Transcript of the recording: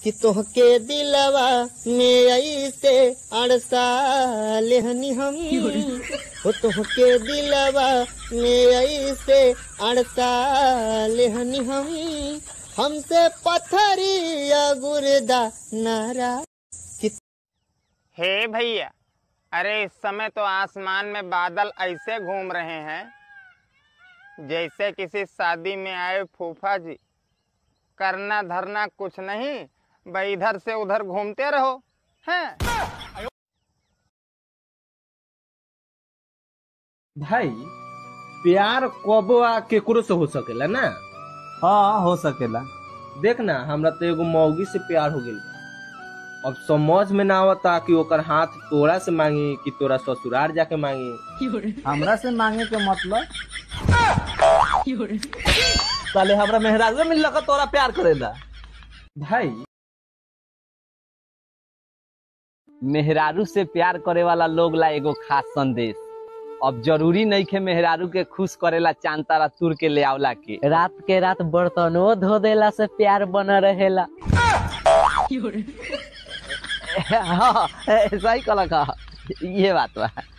कि तोहके दिलवा में ऐसे अड़सा लेहनी हम हो तोहके दिलवा में ऐसे अड़सा लेहनी हम हमसे पत्थरिया गुर्दा नारा हे भैया अरे इस समय तो आसमान में बादल ऐसे घूम रहे हैं जैसे किसी शादी में आए फूफा जी करना धरना कुछ नहीं भाई इधर से उधर घूमते रहो हैं भाई प्यार कबो आ केकरो से हो सकेला ना हाँ हो सकेला देख ना हमरा तो एगो मौगी से प्यार हो गइल बा। अब समझ में ना आवता कि ओकर हाथ तोरा से मांगी कि तोरा ससुराल जाके मांगी हमरा से मांगे के मतलब साले हमरा मेहराज मिल लगा तोरा प्यार करेला भाई मेहरारू से प्यार करे वाला लोग ला एगो खास संदेश अब जरूरी नहीं के मेहरारू के खुश करेला चांद तारा तुर के ले आवला के रात के रात बर्तनो धो देला से प्यार बन रहेला हाँ सही कहला का ये बात बा